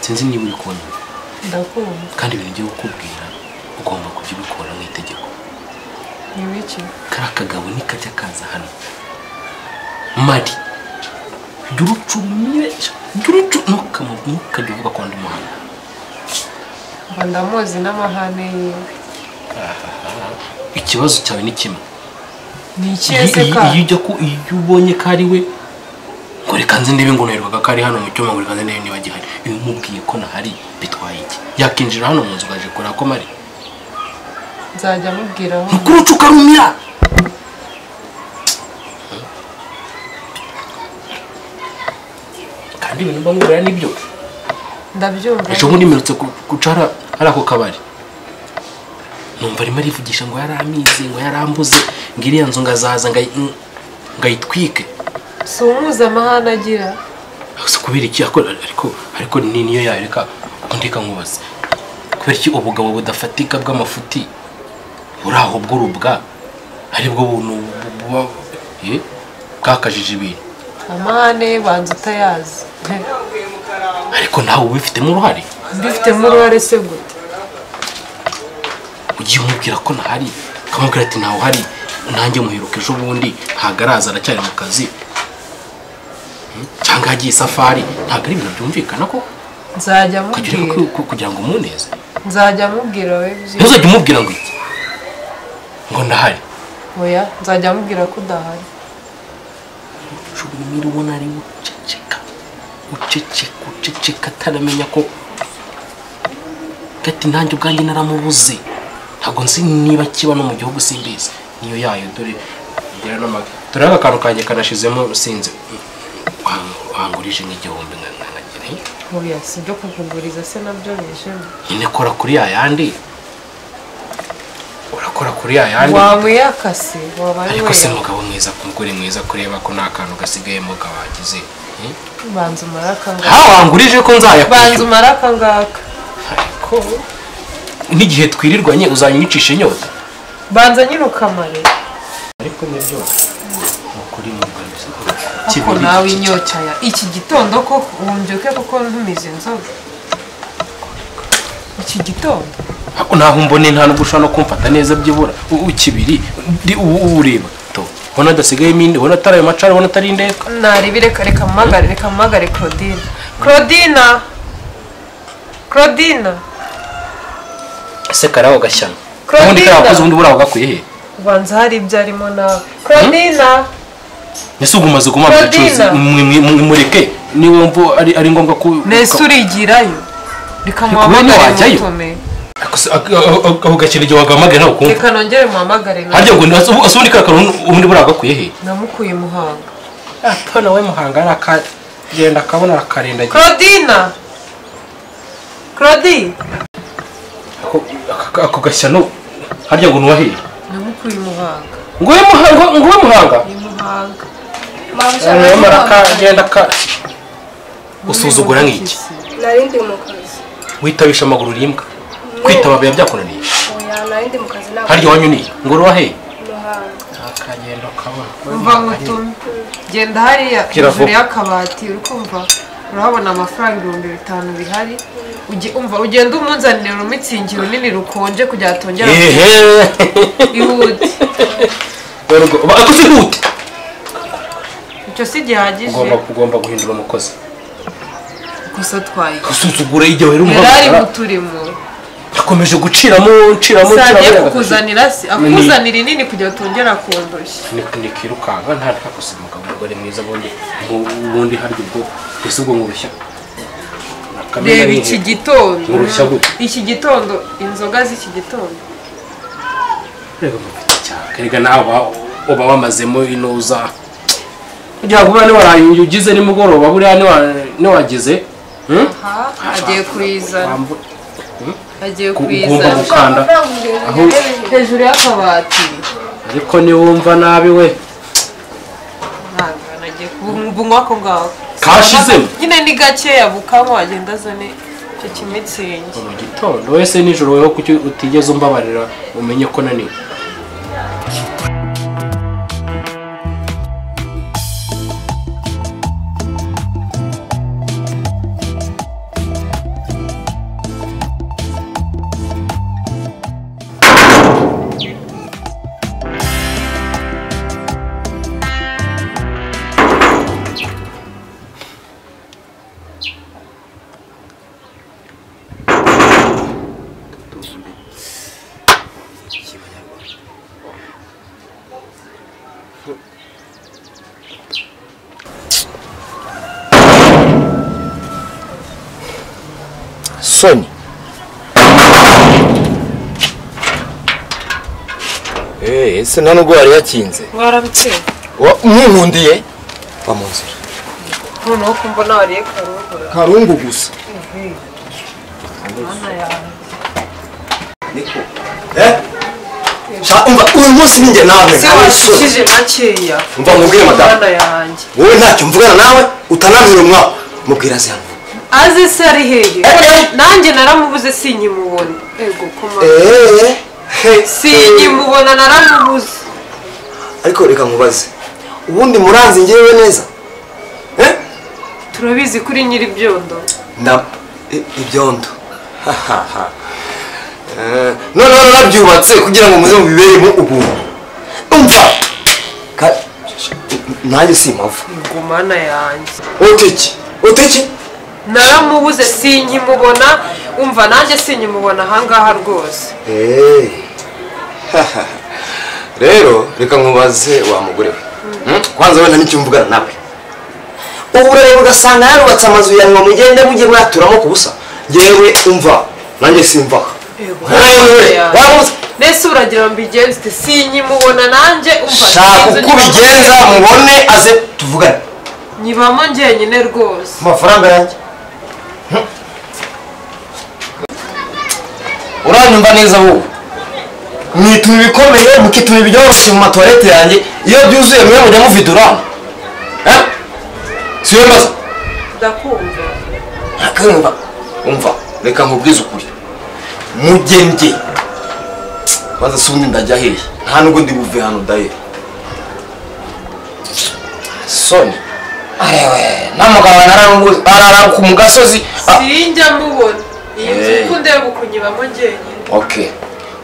sinzi niba uri kubona ndakumva kandi ibintu ugiye kukubwira ugomba kubyibikora nk'itegeko ni wiki kariya kagabo nikajya kaza hano mari jya urucumire jya urucu ntukajya uvuga ko ndi umuhanga mba ndamuzi n'amahane yiwe ikibazo cyawe ni kimwe ni ikihe se iyo ka iyo ujya ku iyo ubonye ko ari we ngo reka nzi niba ingonerwaga ko ari hano mu cyuma ngo reka nzi niba niba gihari iyo umubwiye ko nahari bitwaye iki yakinjira hano mu nzu ukaje kureba ko mari nzajya amubwiraho mukuru uca ukarumira kandi ibintu mba nkubwira nibyo ndabyumva ejo bundi mperutse ku- guca hari- hari ako kabari numva arimo arivugisha ngo yaramize ngo yarambuze ngo iriya nzu ngazaza ngayi- ngayitwike si umuzi amahane agira gusa kubera iki ako- ariko ariko ni niyo yayo reka undi kankubaza kubera iki ubugabo budafatika bw'amafuti buri aho bw'urubwa aribwo buntu bu- buba eh, bwakajije ibintu amahane ye banza utayazi He, ariko nawe ubifitemo uruhare mbifitemo uruhare se gute ugiye umubwira ko ntahari ukamubwira ati ntawe uhari nanjye muheruka ejo bundi ntabwo araza aracyari mu kazi Hmm? cyangwa yagiye isafari ntabwo ari ibintu byumvikana ko nzajya ukajya ureka ku- amubwira ku- kugira ngo umuneze nzajya amubwira we by'i- ntuzajya umubwira ngo iki ngo ndahari oya nzajya amubwira ko udahari ushobora ubona ari guceceka uceceka uceceka ataramenya ko gati nanjye ubwanjye naramubuze ntabwo nzi niba kiba no mu gihugu simbizi niyo yayo dore ngira n'ama- dore aka kantu kanjye kanashizemo sinzi Wang- wangurije nk'igihumbi nka- nka- nkagira he? oya si ibyo kukuguriza se nabyo bijemo nyine kora kuri ya yandi urakora kuri ya yandi wamwiyakase wabaye ariko se weya mugabo mwiza kumugore mwiza kureba ko nta kantu gasigayemo mugabo wagize he? banza umare akangaka ha wangurije ko banza nzayakwishyura umare akangaka ariko n'igihe twirirwanye uzanyicisha inyota banza nyine ukamare ariko nibyo ni ukuri mu Rwanda isoko ariko kibiri nawe iki- inyocaya iki gitondo ko wumbyuke kuko ntumize inzoga iki gitondo ariko naho mbone nta nubwo ushobora no kumfata neza byibura U- u- kibiri ndi ubu ubu ureba to ubona adasigayemo indi ubona atari ayo macari ubona atari indeka narebi reka reka mpamagare reka mpamagare claudine claudine claudine ese karaho gashyano Claudine! ubundi kariya wakoze ubundi buriya ugakuye he ubanza hari ibyo arimo nawe claudine ese ubu umaze kumara Claudine! ubucuruzi mwe- mwe- mwe- mureke niba mvu ari ari ngombwa ko mbese urigirayo reka Reka ubone muhamagare wajyayo. mutume Ariko se, ako- ako- ako- ako gakino igihe wagamagaye ntabwo kumva reka nongere muhamagare nawe harya ngo ni- ase- ubu- ase ubundi kariya kantu ubundi buriya ugakuye he namukuye muhanga atona we muhanga arakagenda akabona akarendagira claudine claudine ako gashyano harya ngo nuwaheye namukuye muhanga ngo we muhanga ngo we muhanga ni muhanga we arakagenda ka usuzugura nk'iki nari ndi mu kazi witabisha amaguru urimbwa kwitaba biba byakunaniye oya nari ndi mu kazi ntabwo harya wanyuniye ngo uruwaheye muhanga akagenda kabona mva ngutume genda hariya Gira vuba. hejuru y'akabati uri kumva urahabona amafaranga ibihumbi bitanu bihari Uge- umva ugenda umunzanire urumitsingi runini rukonje kugira ngo atongera ehe ihute Werurwe, uba- ako si ihute icyo si gihagije ugomba ugomba guhindura umukozi gusa twaye gusuzugura igihe wera yari ari mu umuhanga turimo yakomeje guciramo nciramo sagiye nciramo kukuzanira se akuzanira inini kugira ngo utongera kundushya nikirukanka nta nta gusa umugabo umugore mwiza bundi ubundi harya ubwo mbese ubwo nkurushya Kamena reba ni iki iki? gitondo Nkurushya gute? iki gitondo inzoga z'iki gitondo reba mufite icyaka reka nawe uba- uba wamazemo inuza kugira ngo ube niwaraye ugize nimugoroba buriya niwa- niwagize hmm? aha agiye kuyizana Wambu- agiye ku- ugomba kuyizana gukanda aho hejuru y'akabati ariko niwumva nabi we ntabwo nagiye kubunywa ako ngako Kashizemo? nyine ni gakeya bukanywa agenda azane icyo kimitsingi mu gitondo wese nijoro weho kuki utigeze umbabarira umenye ko naniwe soni Eh, ese nta nubwo wari yakinze waramutse mwinkundiye va mu nzira noneho kumva nawariye karubura karungu gusa mana yawe Sha- umva uyu munsi ninjye nawe si ntawe soni. washikije makeya Umva nkubwire madamu. mana yanjye wowe ntacyo mvugana nawe utanambira umwaka mubwira zihano azi se ari hehe Eh. nanjye naramubuze sinyimubona ego kuma eee sinyimubona naramubuze ariko reka nkubaze ubundi muranzi ngewe neza Eh? turabizi kuri nyiri byondo nda i- ibyondo Hahaha. Eh, noneho narabyubatse kugira ngo muze mubiberemo ubuntu umva Ka- nanjye si impavu ngo mana yanjye utiki utiki naramubuze sinkimubona umva nanjye sinkimubona ahangaha rwose Eh. Hahaha. rero reka nkubaze wa mugore we Hmm? kwanza wenda n'icyo mvugana nawe uburere ugasanga yarubatse amazu ya ngo mugende mujye mwaturamo ku busa yewe umva nanjye simvaho Yego. Wewe, warabuze nese uragira ngo mbigenze ute sinkimubona nanjye umva shaka sinzi uko ubigenza nyibamo- mubone aze tuvugane nyibamo njyenyine rwose amafaranga yanjye Hm. uranyumva neza wowe mwituma ibikomeye mukituma ibiryoshye mu matuwarete yanjye iyo byuzuye mwe mujya muvidura Eh? si yo mbaza ndakumva ntakumva umva reka nkubwize ukuri mugenge maze si ubundi ndajya hehe nta nubwo ndi buve hano daye soni namugabo arara ku mu gasozi ah, sinjya mubona iyi nzu Eh. uko ndeba ukunyibamo njyenyine ok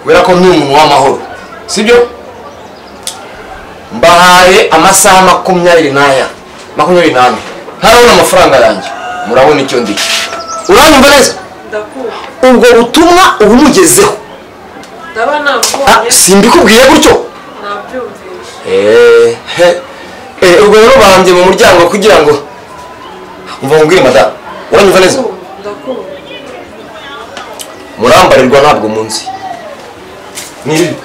kubera ko ni umuntu w'amahoro sibyo mbahaye amasaha makumyabiri n'aya makumyabiri n'ane ntarabona amafaranga yanjye murabona icyo ndi uranyumva neza ndakumva ubwo butumwa ubumugezeho ndaba nabubonye simbikubwiye gutyo nabyumvise ubwo rero bahambye mu muryango kugira ngo umva mubwire madamu uranyumva neza ndakumva ndakumva murambarirwa ntabwo munsi nirirwe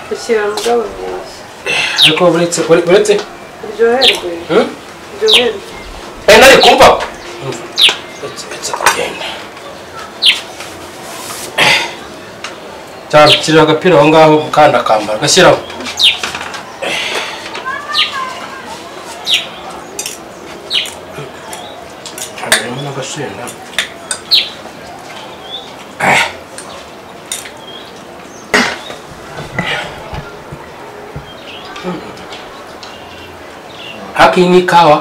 gushyira mu bw'abavuzi ariko uretse uretse uryoherwe Hmm? uryoherwe enda ari kumva uretse uretse kugenda cyangwa shyira agapira aho ngaho kandi akambara agashyiraho harimo n'agasenda haki ni kawa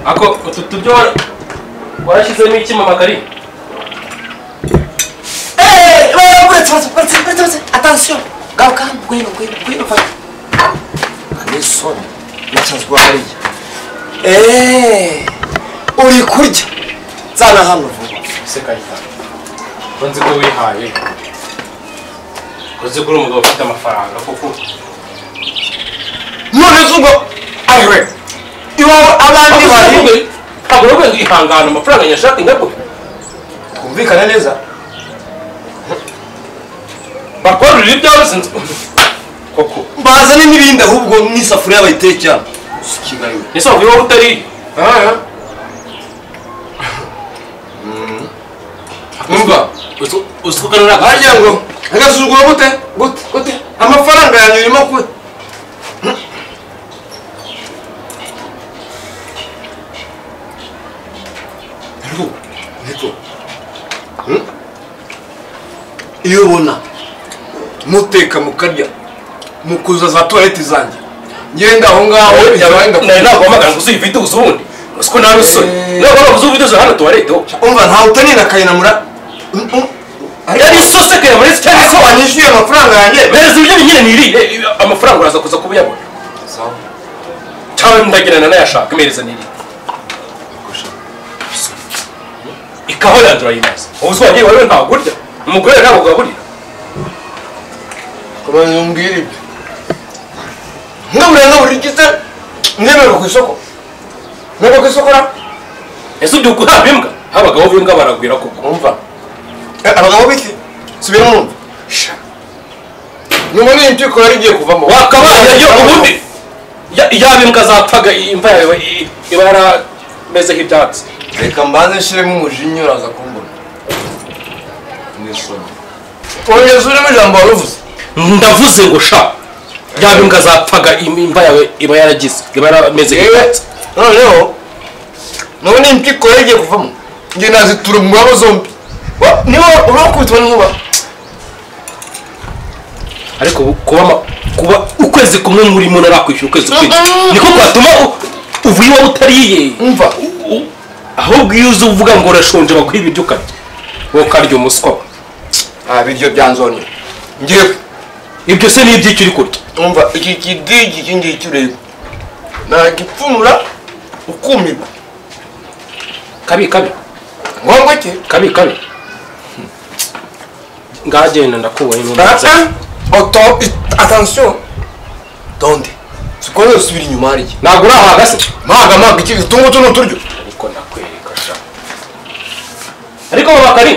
ako utu tubyo wa- warashyizemo iki mama kari atansiyo garuka ngwino ngwino ngwino fata ni soni nacanzwe hariya eee uri kurya nzana hano vuba usekayita ko nzi ko wihaye ko nzi ko uri umugabo ufite amafaranga kuko none se ubwo ayiwe iwawe abandi bari ntabwo uri kwihangana amafaranga nyashaka ingaruka twumvikane neza bakwarurira ibyawe sinzi koko bazane n'ibindi ahubwo n'isafuriya bayitekera sikigariwe ese wavuye wowe utariye numva uzi ko kanura harya ngo agasuzuguro gute gute gute amafaranga yanjye urimo kuba iyo ubona muteka mukarya mukuza za tuwarete zanjye ngenda aho ngaho yabaye nawe ndakubwira ntabwo wamagana ngo uzuyivite uzundi uzi ko nawe usoni Eh. ntabwo wamagana uzuyivite uzundi hano tuwareteho umva ntawe utoni na kayinamura Mm, mm. yari isoseke ya buri cyangwa ariko se wanyu wanyishyuye amafaranga yanjye bereza ibiryo nyine ni irihe amafaranga uraza kuza kubiyabona cyangwa ndagirana nayashaka imereza ni irihe ikaho yanjye urayimaze ubu uzi wagiye wawe ntabwo urya umugore yawe ntabwo ugaburira komeza umbwire ibyo ngabura ngabura igize nzemerwa ku isoko nzemerwa ku isoko ra ese ubyuka guhabwa imbwa abagabo b'imbwa baragwira kuko umva Eh, abagabo biki subira mwumva sha nyuma n'iyi mpyiko yari igiye kuvamo wakabaye yo ubundi ya- yaba imbwa zapfaga imva yawe i- iba yaramezeho ibyatsi reka mbanze nshyiremo umujinya uraza kumbona n'isoni ongeza urimo ijambo wari uvuze ndavuze ngo sha yaba imbwa zapfaga im- imva yawe iba yaragize iba yaramezeho yewe ibyatsi noneho none impyiko yari igiye kuvamo njye nazitura umugabo zombi Wa- niba urakubitwa n'inkuba ariko ubu kuba ama- kuba ukwezi kumwe murimo ntarakwishyura ukwezi kumwe Mm-mm. niko kwatuma u- uva iwawe utariye umva U- ahubwo iyo uza uvuga ngo urashonje baguha ibiryo ukarya wowe ukarya umuswa we. nta biryo byanzonye ngewe ibyo se ni iby'icyo uri kurya umva iki kidigi iki ngiki ureba nagipfumura ukumirwa kabi kabi ngombwa ke kabi kabi ngagenda ndakubaye Ata- oto it- attention donde sikone usubira inyuma hariya ntabwo urahaga se maga maga iki utu ngutu ni uturyo ariko nakwereka sha ariko baba kari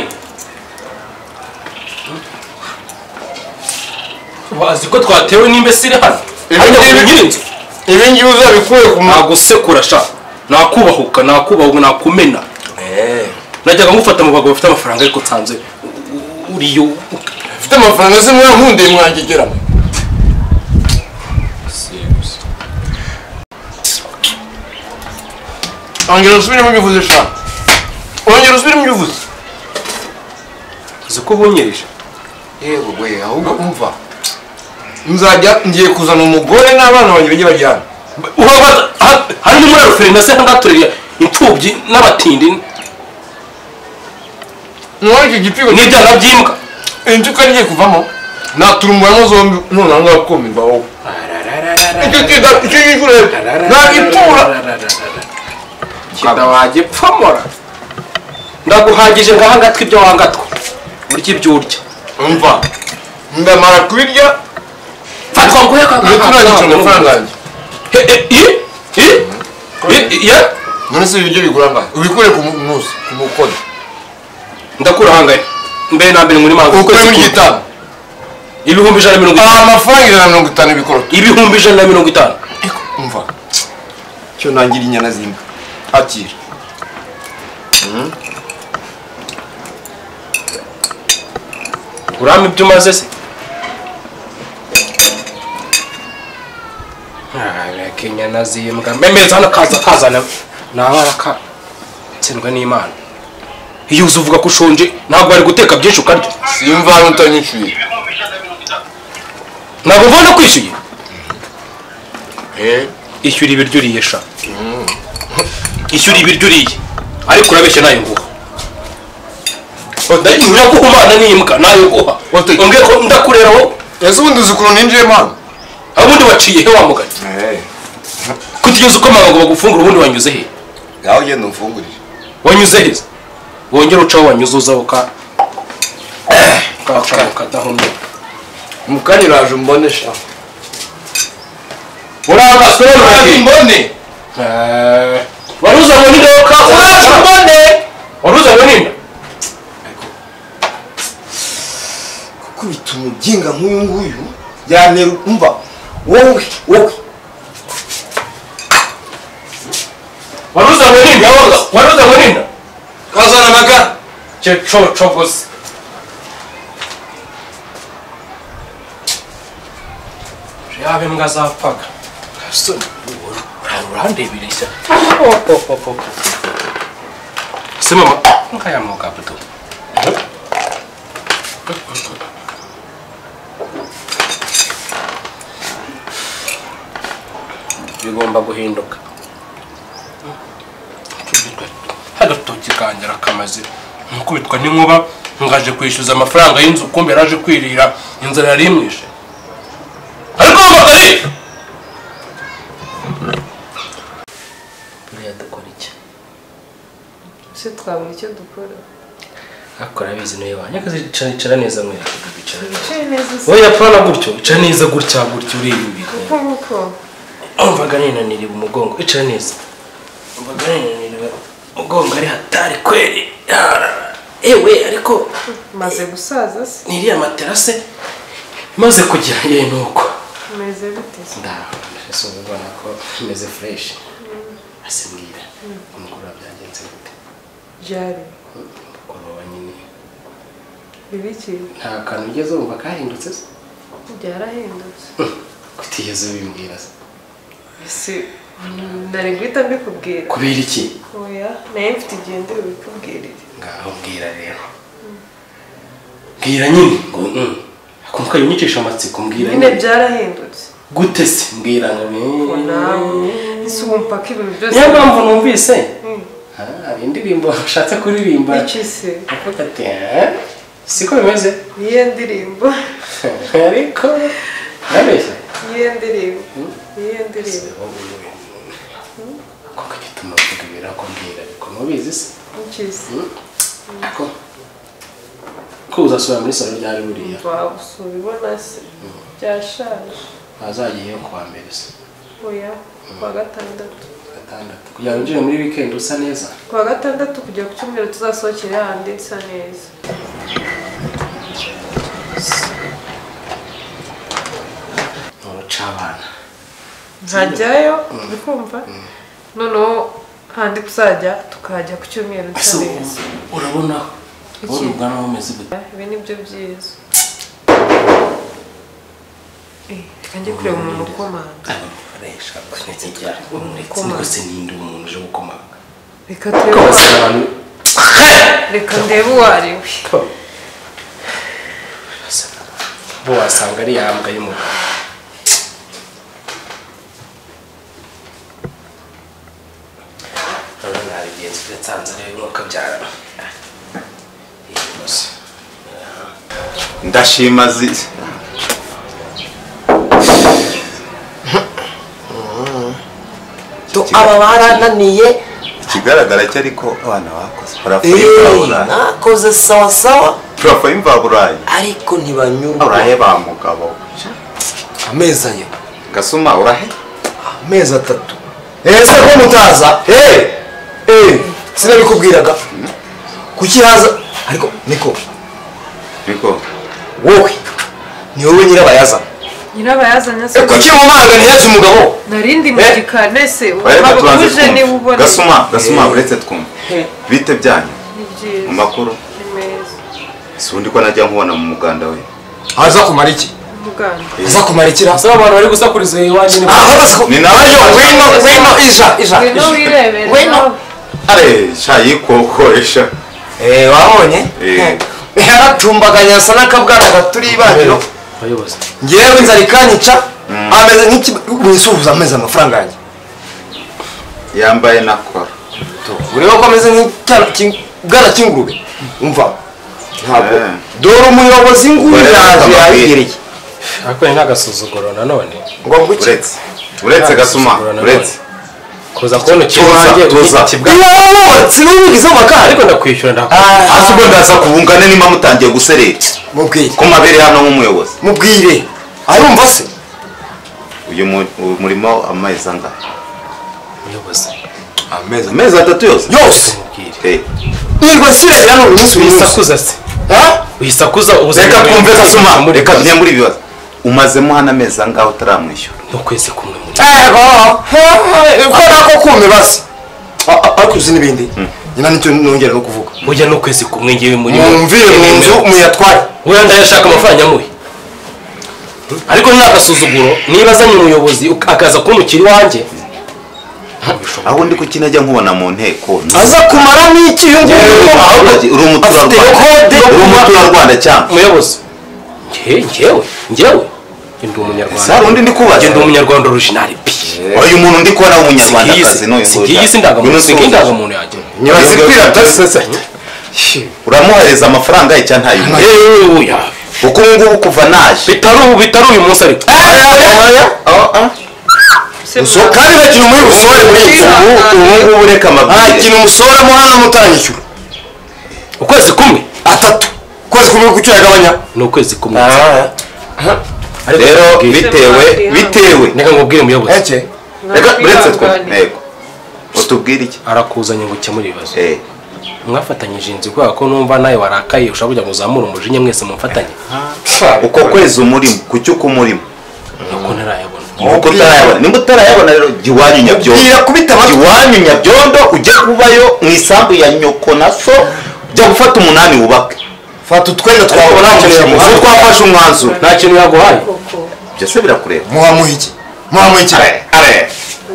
bazi ko twatewe n'imbesire hano Ibi ariko ngibi- kugira inzu ibi ngibi uzabikuye ku ma nagusekura sha nakubahuka nakubahuka nakumena najyaga ngufata mu bagabo bafite amafaranga ariko nsanze u- uriyo mfite amafaranga se mwa nkundeye mwangegeramo ongera usubiremo ibyo uvuze shaka ongera usubiremo ibyo uvuze uzi ko ubunyereje yewe we ahubwo umva nzajya ngiye kuzana umugore n'abana banjye bajye bajyana Uhaba- aha- hari ni muri aruferina se nk'aturera imfubyi n'abatindi none iki gipfigo n'ibyana by'imbwa inzu ko agiye kuvamo natura umubano zombi none aha ngaha kumirwa wowe icyo kiga icyo ngicyo ureba nagitura kinda wajye pfamora ndaguhagije ngaha ngatwe ibyo wangatwa urya ibyo urya umva ndamara kubirya fatwa nguhe ndaturangiza amafaranga yanjye none se ibiryo bigura angahe ubikure ku munsi ku mukono ndakura hangaye mbere na mbere muri mangu ukuremo igitabo ibihumbi ijana na mirongo aha itanu amafaranga ijana na mirongo itanu bikora ibihumbi ijana na mirongo itanu umva cyo nangira inyana z'imbwa akira urama ibyo umaze se kenya nazimbwa mbemeza hano kaza kazana nabara ka nsendwa n'imana iyo uza uvuga ko ushonje ntabwo wari guteka byinshi ukarya simva hano utanyishyuye ntabwo mva no kwishyuye Eh, ishyura ibiryo uriye sha ishyura ibiryo uriye ariko urabeshya nayo nguha uraguhumana n'imbwa nayo nguha Ote- umbwiye ko ndakurera wowe ese ubundi uzi ukuntu ninjiyemo hano abundi waciye he wa mugati kugeza ukomanga ngo bagufungure ubundi wanyuze he ngaho ugenda umfungurire wanyuze he se? wongere ucaho wanyuzuza uka ukaca ukadahomye mukanya uraje umbone sha urangazwe uraje n'uruhande umbone wari uzanywe n'indoka uraje umbone wari uzanywe n'inda gukubita umubyinga nk'uyu nguyu yantera umva wowe wowe wari uzanywe n'inda wari uzanywe n'inda kazana amagara cyecoco gusa yaba imbwa zapfaga gasoni urandebereshya se mama nkayamuka buto bigomba guhinduka agatoki kangera kamaze nkukubitwa n'inkuba ngaje kwishyuza amafaranga y'inzu kumbe yaraje kwirira inzara yari imwishe ariko bakariye buriya dukora iki ese twabura icyo dukora akora abizi niyo wanyu akazicara icara neza mwerekeza bicara neza wicaye neza usa wowe yapana gutyo icara neza gutya gutya ureba imbere uko nguko umvaga ninaniriwe umugongo icara neza umvaga ninaniriwe umugongo ari hatari kweri yarara. ewe ariko maze gusaza se niriya matera se imaze kugira ye nuko umeze bite se ndahese ubona ko imeze fureshi ase mbwira umukuru byagenze gute byari kuroba nyine bibi ki nta kantu ugeze wumva kahindutse se byarahindutse kutigeze ubimbwira se ese nari guhita mbikubwira kubera iki oya naye mfite igihe ndi bubikubwirire ngaho mbwira rero mbwira nyine ngo mm. kumva yunyicisha amatsiko mbwira nyine nyine byarahindutse gute se mbwira ngo ngo nawe ese wumva ko ibintu byose niyo mpamvu numvise Mm. Ah, indirimbo ushatse kuririmba iki se Avuga ati "Eh, siko bimeze niyo ndirimbo ariko nabeshya niyo ndirimbo niyo ndirimbo kuko gituma mvuga birakubwira ariko ntubizi se iki se ko ko uzasubira muri salo ryari buriya waba usura ibona se byashaje wazagiyeyo kuwa mbere se oya kuwa gatandatu gatandatu kugira ngo winjire muri wikendi usa neza kuwa gatandatu kujya ku cyumweru tuzasohokere handi nsa neza ni urucabana nkajyayo uri kumva noneho handi tuzajya tukahajya ku cyumweru nsa ese neza urabona wowe ubwanwa bumeze gute ibi ni byo byiza Eh, reka njye kureba umuntu ukomanga abakoresha bakunze cyane uretse rwose n'indi umuntu uje gukomanga reka turebe uwo rwose ari- abantu reka ndebe uwo ari we bo wasanga ari yambwa y'umugabo noneho nta bigenzi byatanze rero nuko byara iyi gusa ndashima zi tu aba barananiye ikigaragara cyo ariko abana bakoze parafo eee y'imvaburayi nakoze sawa sawa parafo y'imvaburayi ariko ntibanyurwa uraheba mugabo amezi ayo gasuma urahe amezi atatu ese ko mutaza eee eee sinabikubwiraga kuki haza ariko niko niko wowe ni wowe nyirabayazana nyirabayazanye se Eh, kuki mumanga ntihetse umugabo narindi mu Eh. gikane se uraheba waba tubanze uje niba twumve ubona gasuma gasuma Eh. uretse twumve bite byanyu ni mu byiza makuru ni meza si undi ko najya nkubona mu muganda we aza kumara iki muganga aza kumara ikira ese abantu bari gusakuriza iwanjye ni aho baza ku- Ni nawe Wino, wino wino ija ija ngwino wirebere Wino. nawe are sha yikokoresha Eh, wabonye Eh. yaratumbaganya asa n'akabwana gaturi ibaniro abayobozi ngewe inzara ikanyica ameze nk'ikisuhuza amezi amafaranga yanjye yambaye na kora ureba ko ameze nk'ikibwana cy'ingurube umva ntabwo Eh. dore umuyobozi ngwino Ureba yaje akamabwire. yabigereye ariko ni n'agasuzuguro nanone ngo mvuge uretse uretse gasuma uretse kuza kubona ikintu Tuza, wanjye tuza. ubuki bwa yawe sinumvize amakara ariko ndakwishyura ndakwishyura Ah, hasi ubwo ndaza kubungane nimba mutangiye guserera mubwire ko mabere hano nk'umuyobozi mubwire arumva se uyu mu- uyu murimo amezi angahe umuyobozi amezi amezi atatu yose yose mubwire Eh, nirwa nsirabira ni umunsi umunsi wisakuza se Ha? wisakuza ubuzima reka twumve gasuma reka tujye muri muri ibibazo umazemo hano amezi angahe utaramwishyura n'ukwezi kumwe muri Ego, he, he, ko nako kumibaza ariko uzi n'ibindi nyina nicyo nongera no kuvuga burya n'ukwezi kumwe ngewe muri mumvire mu nzu muyatware wenda ndayashaka amafaranga yamuhe ariko ni agasuzuguro niba azanye umuyobozi uk- akaza kumpukira iwanjye aho ndi kukinajya nkubona mu nteko ni- aza kumara n'iki iyo ngiyo Aho uri uri umuturarwanda afite uri umuturarwanda cyangwa umuyobozi ngewe ngewe ngewe ndi umunyarwanda Sara, undi ndi kubaza. Ngewe ndi umunyarwanda orijinali pi uyu muntu ndi kubona w'umunyarwandakazi n'uyu ngiyi si indangamuntu singiyi indangamuntu yanjye nyobozi kwirata se uramuhereza amafaranga ye cyangwa ntayo yewe oya uko ubu ngubu kuva naje bitari ubu bitari uyu munsi ariko so kandi nta kintu muri busore muri iyi nzu ubu ubu ngubu reka nta amabwiriza kintu musoramo hano mutanyishyura ukwezi kumwe atatu kwezi kumwe ku cyo yagabanya ni ukwezi kumwe Ariko rero nkubwire- bitewe bitewe reka nkubwire umuyobozi eke reka uretse twe Ntabwo ntego utubwire iki arakuzanye ngo ukemure ibibazo Eh, mwafatanyije inzu kubera ko numva nawe warakaye ushobora kugira ngo uzamure umujinya mwese mumfatanye uko kwezi umurimo ku cyo uko umurimo nuko ntarayabona uko utarayabona nimba utarayabona rero jya iwanyu nyabyondo Bwira kubita amatwi. jya iwanyu nyabyondo ujye kubayo mu isambu ya nyoko na so ujya gufata umunani wubake fata utwenda ariko twawe nta ntamuhira kintu twafashe umwanzuro nta kintu yaguhaye byose birakureba muhamuha iki muhamuha iki ubu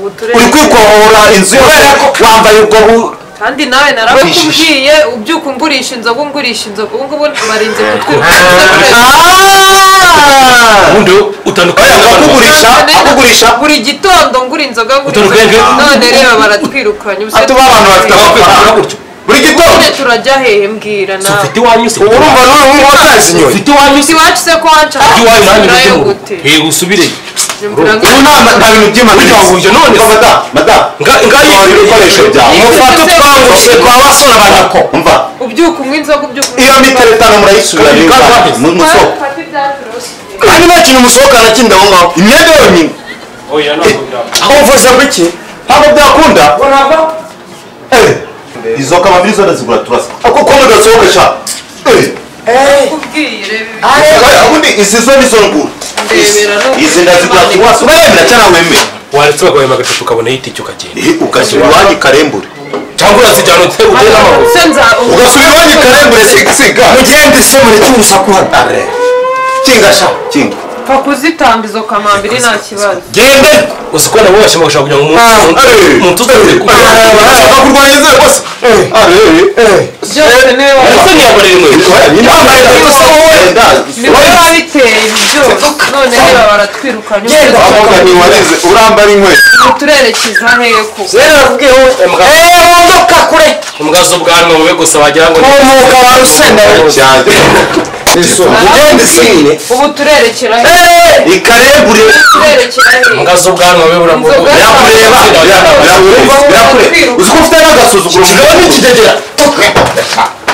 uri tureba kwikohora inzu yose wambaye ubwo bu- kandi nawe narakubwiye ubyuka umgurisha inzoga umgurisha inzoga ubu ngubu barinze kutwibwa Ah! ubundi utandukanye Oya, n'abantu bose. abakugurisha abakugurisha buri gitondo ngura inzoga ngura Utari inzoga ubwenge? none reba baratwirukanye ubu se atuba abantu bafite amafaranga gutyo buri gitondo none turajya hehe mbwira si nawe ufite iwanyu se ubu urumva n'uyu nguyu watazi inyoni ufite iwanyu si se iwacu se ko wanca ufite iwanyu nanjye nayo ujye mu rugo. gute Eh, usubireyo Nyumvira ngo- ubu nta nta Burya bintu by'impanuka wahuje none se. madamu madamu Nga- nga tora yifite- ibikoresho byawe mufate utwangurije twa basore banako umva ubyuka unywa inzoga ubyuka unywa iyo mitero itanu murayisubiza Kandi niba kandi- mu musoko Fata ibyatsi urose. kandi nta kintu musohokana kindi aho ngaho imyenda yonyine aho mfasha bw'iki ntabwo byakunda Eh, izo kamambiri zose zigura turasa ako ko mudasohoka sha Eh, ukubwiye reba oya, ubundi izi zo nizo ngura ndebera no- izi ndazigura turasa urayemera cyangwa wemera waretse bagahema agatatu ukabona yitike ukagenda ugashyira iwanyu karembure cyangwa urazijyana ute ugere n'amaguru se nza ugasubira iwanyu karembure sigasiga mugende se mureke urusaku hano kinga sha kinga pfa kuzitamba izo kamambiri nta kibazo genda uzi ko nawe washima gushaka kugira ngo umuntu- umuntu- umuntu uzajye kubona barashaka kurwanya inzego se byose niwe ariko ntiyabona rimwe yambaye inkweto wenda niwe wabiteye ibi byose none reba baratwirukanye Genda. abakobwa ntiwarize urambara inkweto ubu turerekeza hehe ko rero nakubwiye wowe Imbwa- eee wondoka kure imbwa z'ubwanwa bube gusa wagira ngo ni- umuka ba rusenda cyane mugende sine ubu turerekera hehe ikarebure turerekera hehe imbwa z'ubwanwa bube buramuguye Inzoga- birakureba birakureba birakureba uzi ko ufite n'agasuzuguro mugabo n'ikigegera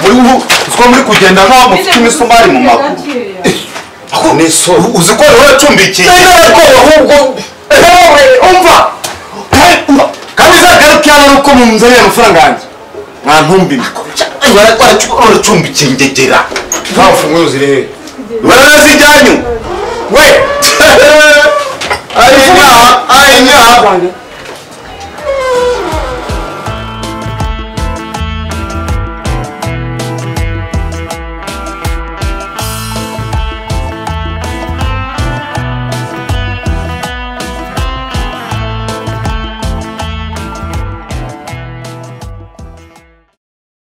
muri ubu uzi ko muri kugenda nk'aho mufite imisumari mu maguru ni isoni uzi ko rero wacumbikiye ariko ahubwo wowe umva kandi uzagaruke hano nuko munzanira amafaranga yanjye mwantumbime waracumbikiye ingegera nta mfunguzo zirebe waranazijyanyu we ari nyaha ari nyaha Banjye.